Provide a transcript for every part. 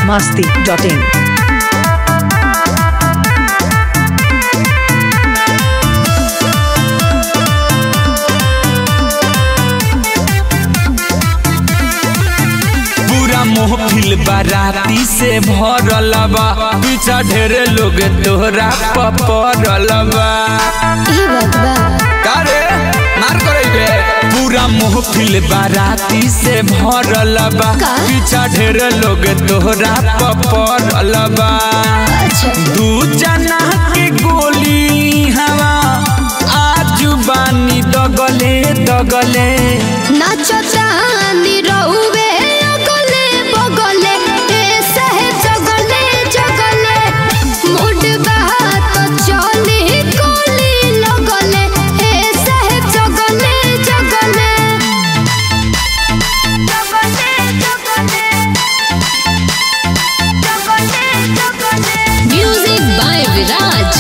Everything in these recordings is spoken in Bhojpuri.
masti.in. पूरा महफिल बाराती से भरल बा पीछा ढेरे लोग तोहरा पपरल बा ई बात बा कारे मार करैबे पूरा महफिल बाराती से भरल बा का? पीछा ढेरे लोग तोहरा पपरल बा अच्छा दू जना के गोली हवा आजू बानी दगले दगले नाचता निरहुवे अगले बगले ए सहे जगले जगले मुड बहात चली कोली लगले ए सहे जगले जगले जगले जगले जगले म्यूजिक बाय विराज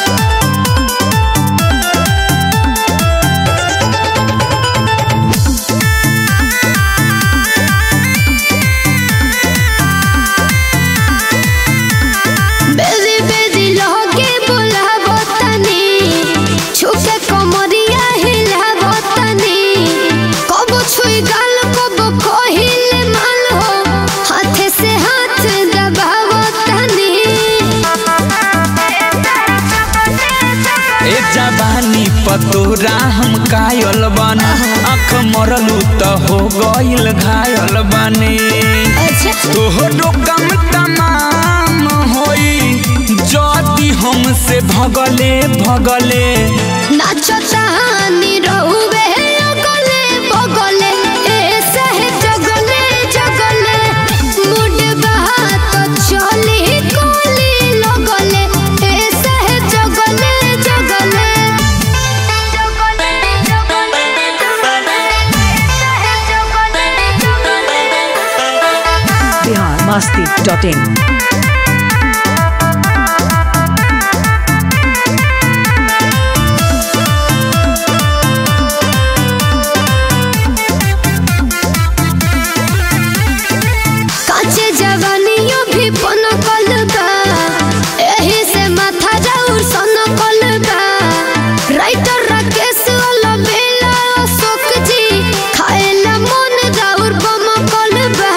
बेजी बेजी लहके बुलाबो तनी छुके कमरिया हिलाबो तनी कब छुई गाल कब कहिले माल हो हाथे से हाथ दबाबो तनी ए जवानी पतोरा हम कायल बन आँख मरलू त हो गइल घायल बने अच्छा तोहरो कम तमाम होई जदी हमसे भगले भगले नाचता निरहुवे अगले बगले ए सहे जगले जगले मुड बहात चली कोली लगले ए सहे जगले जगले जगले जगले Bihar masti.in. काचे जवानियों भी पन बा एही से माथा जाऊर सन बा राइटर राकेश वाला बेला अशोक जी खाएला मन जाऊर बम बा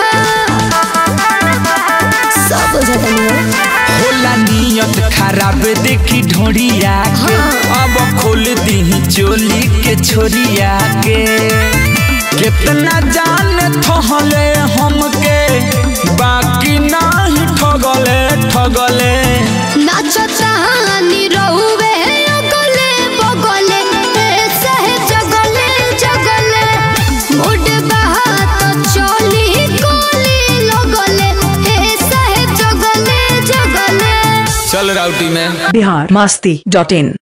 सब जगह होला नियत खराब देखी ढोड़िया के अब खोल दी चोली के छोरिया के कितना जान थहले हमके बाकी नहीं ठगले ठगले नाचता निरहुवे अगले बगले ए सहे जगले जगले मुड बहात चली कोली लगले ए सहे जगले जगले चल राउटी में Bihar masti.in.